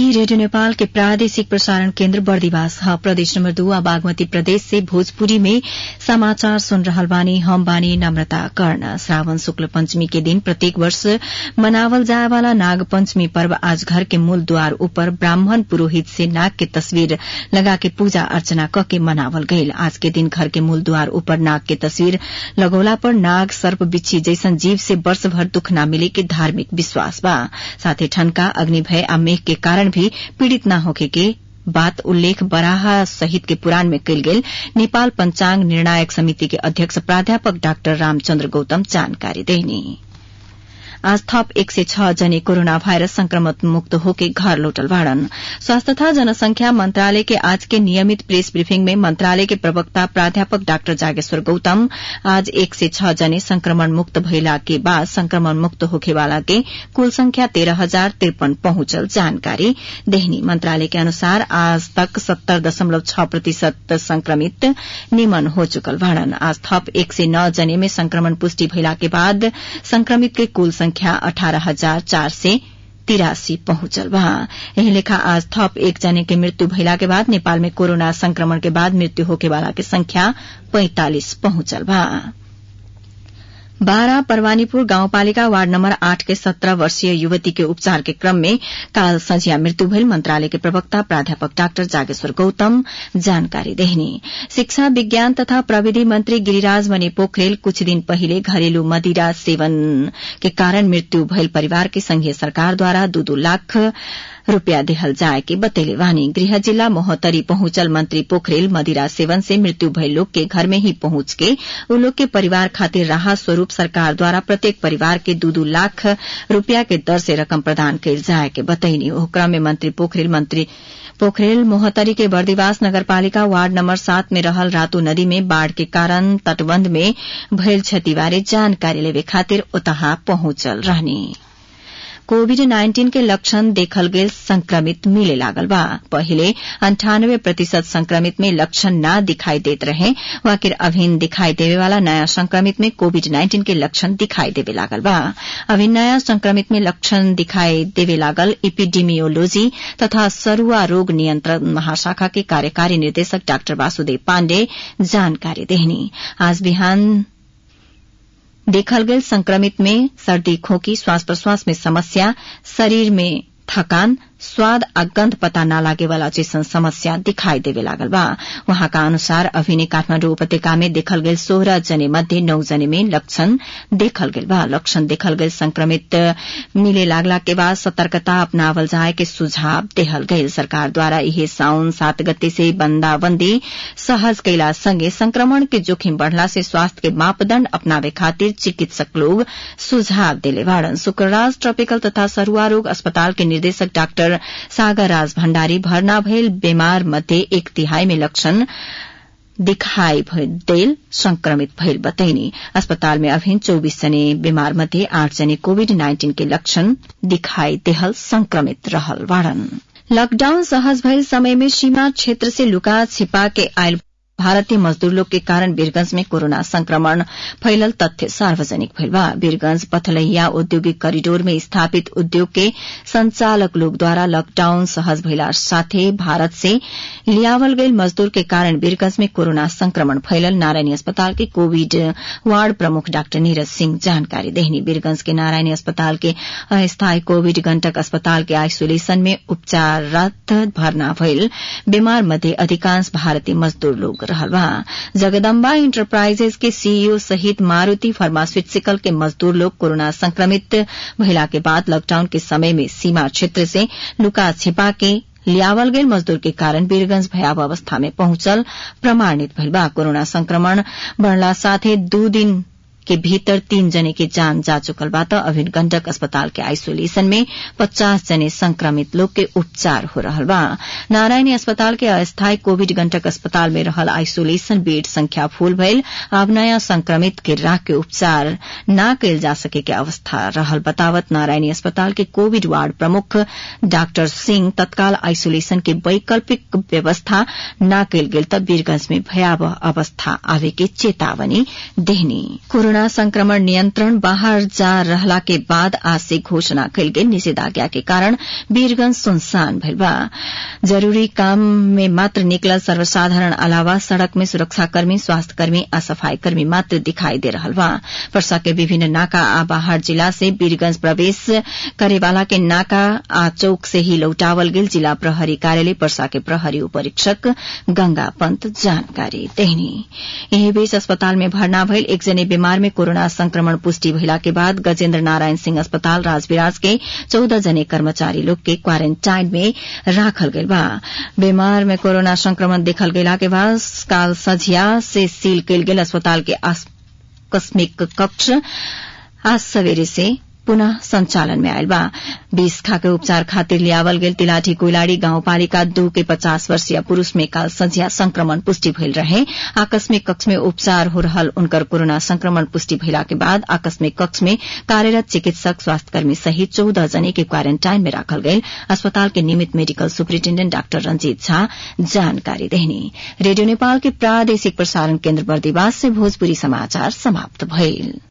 radio Nepal के प्रादेशिक प्रसारण केन्द्र बर्दिवास ह प्रदेश नम्बर दू आ बागमती प्रदेश से भोजपुरी में समाचार सुन रहल बानी हम बानी नम्रता कर्ण श्रावण शुक्ल पंचमी के दिन प्रत्येक वर्ष मनावल जाए वाला नाग पंचमी पर्व आज घर के मूल द्वार ऊपर ब्राह्मण पुरोहित से नाग के तस्वीर लगा के पूजा अर्चना क के मनावल गईल आज के दिन घर के मूल द्वार ऊपर नाग के तस्वीर लगौला पर नाग सर्प बिच्छी जैसन जीव से वर्ष भर दुख न मिले के धार्मिक विश्वास बा साथे ठनका अग्नि भय आ मेघ के कारण भी पीड़ित न होखे के बात उल्लेख बराहा सहित के पुराण में कयल गेल नेपाल पंचांग निर्णायक समिति के अध्यक्ष प्राध्यापक डाक्टर रामचन्द्र गौतम जानकारी देनी आज थप एक सय छ जने कोरोना भाइरस संक्रमण मुक्त होके घर लौटल बाड़न स्वास्थ्य तथा जनसंख्या मंत्रालय के आज के नियमित प्रेस ब्रीफिंग में मंत्रालय के प्रवक्ता प्राध्यापक डाक्टर जागेश्वर गौतम आज एक सय छ जने संक्रमण मुक्त भइला के बाद संक्रमण मुक्त होखेवाला के कुल संख्या तेरह हजार तिरपन पहुंचल जानकारी देहनी मंत्रालय के अनुसार आज तक सत्तर दशमलव छ प्रतिशत संक्रमित निमन हो चुकल बाड़न आज थप एक सय नौ जने में संक्रमण पुष्टि भइला के बाद संक्रमित के कुल संख्या अठारह हजार चार सय तिरासी पहुंचल बा यही लेखा आज थप एक जने के मृत्यु भइला के बाद नेपाल में कोरोना संक्रमण के बाद मृत्यु होकेवाला के संख्या पैंतालिस पहुंचल बा बारा परवानीपुर गाउँपालिका वार्ड नम्बर आठ के सत्रह वर्षीय युवती के उपचार के क्रम में काल संझिया मृत्यु भइल मंत्रालय के प्रवक्ता प्राध्यापक डाक्टर जागेश्वर गौतम जानकारी देहनी शिक्षा विज्ञान तथा प्रविधि मंत्री गिरिराज मणि पोखरेल कुछ दिन पहिले घरेलू मदिरा सेवन के कारण मृत्यु भइल परिवार के संघीय सरकारद्वारा दू दू लाख रूपियाँ देहल जाए के बतैले वानी गृह जिला मोहतरी पहुंचल मंत्री पोखरेल मदिरा सेवन से मृत्यु भइल लोग के घर में ही पहुंच के उ लोग के परिवार खातिर राहत स्वरूप सरकार द्वारा प्रत्येक परिवार के दू दू लाख रूपिया के दर से रकम प्रदान कयल जाए के बतैनी ओह क्रम में मंत्री पोखरेल मंत्री पोखरेल मोहतरी के बर्दिवास नगरपालिका वार्ड नम्बर सात में रहल रातू नदी में बाढ़ के कारण तटबंध में भइल क्षति बारे जानकारी लेवे खातिर ओतहा पहुंचल रहनी कोविड नाइन्टीन के लक्षण देखल गेल संक्रमित मिले लागल बा पहिले अंठानब्बे प्रतिशत संक्रमित में लक्षण न दिखाई देत रहे वाकिर अभिन दिखाई देवे वाला नया संक्रमित में कोविड नाइन्टीन के लक्षण दिखाई देवे लागल बा अभिन नया संक्रमित में लक्षण दिखाई देवे लागल इपिडीमियोलॉजी तथा सरुआ रोग नियंत्रण महाशाखा के कार्यकारी निर्देशक डाक्टर वासुदेव पाण्डे जानकारी देहनी आज बिहान देखल गयल संक्रमित में सर्दी खोकी श्वास प्रश्वास में समस्या शरीर में थकान स्वाद आ गंध पता न लागे वाला जैसन समस्या दिखाई देवे लागल बा वहाँका अनुसार अभिने काठमाडौँ उपत्यका में देखल गेल सोह्र जने मध्ये नौ जने में लक्षण देखल गेल बा लक्षण देखल गेल संक्रमित मिले लागला के बाद सतर्कता अपनावल जाए के सुझाव देहल गयल सरकार द्वारा इहे साउन सात गते से बंदाबंदी सहज कैला संगे संक्रमण के जोखिम बढ़ला से स्वास्थ्य के मापदण्ड अपनावे खातिर चिकित्सक लोग सुझाव देले बाड़न शुक्रराज ट्रॉपिकल तथा सरुआ रोग अस्पताल के निर्देशक डाक्टर सागर राज भण्डारी भर्ना भइल बीमार मध्ये एक तिहाई में लक्षण दिखाई देल संक्रमित भइल बतैनी अस्पताल में अभिन चौबीस जने बीमार मध्ये आठ जने कोविड नाइन्टीन के लक्षण दिखाई देहल संक्रमित रहल बाड़न लकडाउन सहज भइल समय में सीमा क्षेत्र से लुका छिपा के आयल भारतीय मजदूर लोग के कारण वीरगंज में कोरोना संक्रमण फैलल तथ्य सार्वजनिक भइल बा वीरगंज पथलैया औद्योगिक करिडोर में स्थापित उद्योग के संचालक लोग द्वारा लॉकडाउन सहज भइला साथे भारत से लियावल गईल मजदूर के कारण वीरगंज में कोरोना संक्रमण फैलल नारायणी अस्पताल के कोविड वार्ड प्रमुख डाक्टर नीरज सिंह जानकारी देहनी वीरगंज के नारायणी अस्पताल के अस्थायी कोविड गंटक अस्पताल के आइसोलेशन में उपचाररत भर्ना भइल बीमार मध्ये अधिकांश भारतीय मजदूर लोग रहल बा जगदम्बा इंटरप्राइजेज के सीईओ सहित मारूति फार्मास्यूटिकल के मजदूर लोग कोरोना संक्रमित भइला के बाद लॉकडाउन के समय में सीमा क्षेत्र से लुका छिपा के लियावल गईल मजदूर के कारण वीरगंज भयावह अवस्था में पहुंचल प्रमाणित भइल बा कोरोना संक्रमण बढ़ला साथे दू दिन के भीतर तीन जने के जान जा चुकल बा त अभिन गंडक अस्पताल के आइसोलेशन में पचास जने संक्रमित लोग के उपचार हो रहल बा नारायणी अस्पताल के अस्थायी कोविड गंडक अस्पताल में रहल आइसोलेशन बेड संख्या फूल भइल अब नया संक्रमित के राख के उपचार न कयल जा सके के अवस्था रहल बतावत नारायणी अस्पताल के कोविड वार्ड प्रमुख डाक्टर सिंह तत्काल आइसोलेशन के वैकल्पिक व्यवस्था न कयल गेल त वीरगंज में भयावह अवस्था आवे के चेतावनी देहनी कोरोना कोरोना संक्रमण नियन्त्रण बाहर जा रहला के बाद आज से घोषणा कयल गेल निषेधाज्ञा के कारण वीरगंज सुनसान भइल बा जरूरी काम में मात्र निकलल सर्वसाधारण अलावा सड़क में सुरक्षाकर्मी स्वास्थ्यकर्मी आ सफाईकर्मी मात्र दिखाई दे रहल बा पर्सा के विभिन्न नाका आ बाहर जिला से वीरगंज प्रवेश करेवाला के नाका आ चौक से ही लौटावल गेल जिला प्रहरी कार्यालय पर्सा के प्रहरी उपरीक्षक गंगा पंत जानकारी देहनी यही बीच अस्पताल में भर्ना भइल एक जने बीमार में कोरोना संक्रमण पुष्टि भइला के बाद गजेन्द्र नारायण सिंह अस्पताल राजविराज के चौदह जने कर्मचारी लोग के क्वारेन्टाइन में राखल गेल बा बीमार में कोरोना संक्रमण देखल गेला के बाद काल सझिया से सील कयल गेल अस्पताल के आकस्मिक कक्ष आज सवेरे से पुनः संचालन में आयल बा बीस खा के उपचार खातिर लियावल गेल तिलाठी कोइलाड़ी गाउँपालिका दू के पचास वर्षीय पुरूष में काल संझिया संक्रमण पुष्टि भइल रहे आकस्मिक कक्ष में उपचार हो रहल उनकर कोरोना संक्रमण पुष्टि भइला के बाद आकस्मिक कक्ष में कार्यरत चिकित्सक स्वास्थ्यकर्मी सहित चौदह जने के क्वारेन्टाइन में राखल गयल अस्पताल के नियमित medical superintendent doctor Ranjit Jha जानकारी देहनी रेडियो नेपाल के प्रादेशिक प्रसारण केन्द्र बर्दिवास से भोजपुरी समाचार समाप्त भइल